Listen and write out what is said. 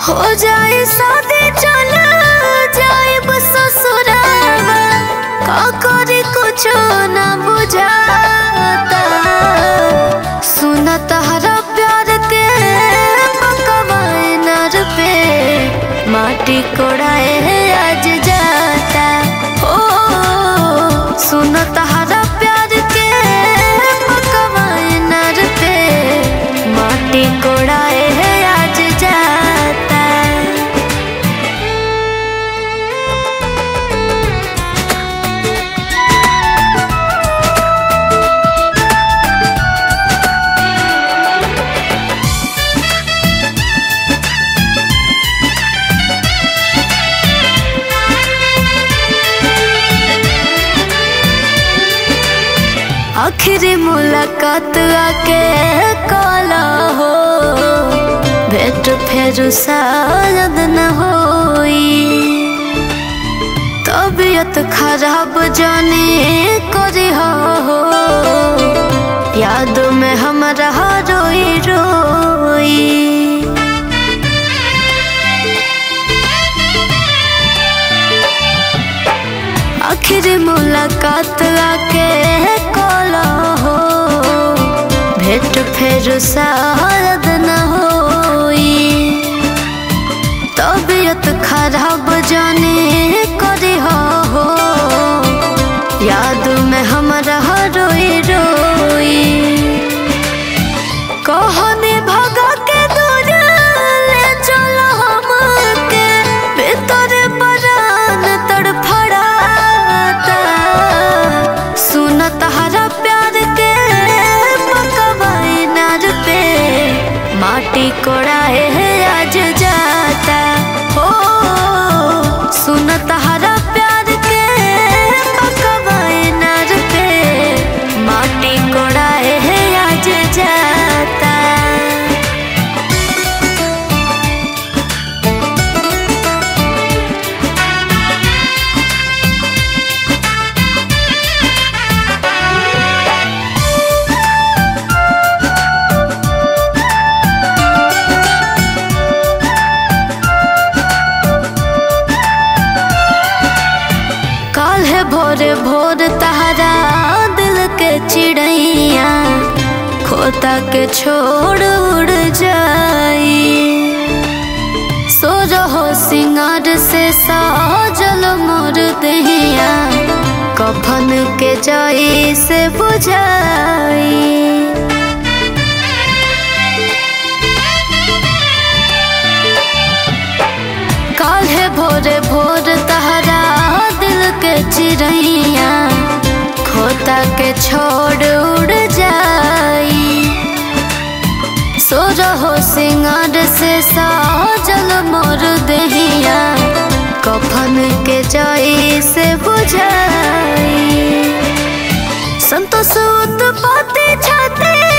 हो जाए शादी चल जाए ससुरावा का करे कुछो ना बुझाता सुन तहरा प्यार के पकवाए नर पे माटी कोड़ाए आज जाता ओ सुन तहरा प्यार के पकवाए नर पे माटी कोड़ाए आज जाता आखिरी मुलाकात आके काला हो भेंट फेर शायद न होई तबीयत खराब जाने करी हो याद में हमरा रोई रोई आखिरी मुलाकात आके काला हो भेंट फेर शायद न होई तबीयत खराब जाने करी हो याद में हमरा रोई रोई कहने भगा के दूर ले चलो हमके भीतर परान तड़फड़ाता सुन तहरा प्यार के पकवाई नार पे माटी कोड़ाए आज जाता हो सुन तहरा प्यार के पकवाई नार पे माटी कोड़ाए आज जाता काल है भोरे भोर तहरा दिल के चिड़ैया खोता के छोड़ उड़ जाई सो रहो सिंगार से साजल मोर दहिया कफन के जाई से बुझाई काल्हे भोरे भोर तहरा दिल के चिड़ैया खोता के छोड़ उड़ जाई सो रहो सिंगार से साजल मोर दहिया कफन के जाई से बुझाई संतोष उत्पत्ति छाते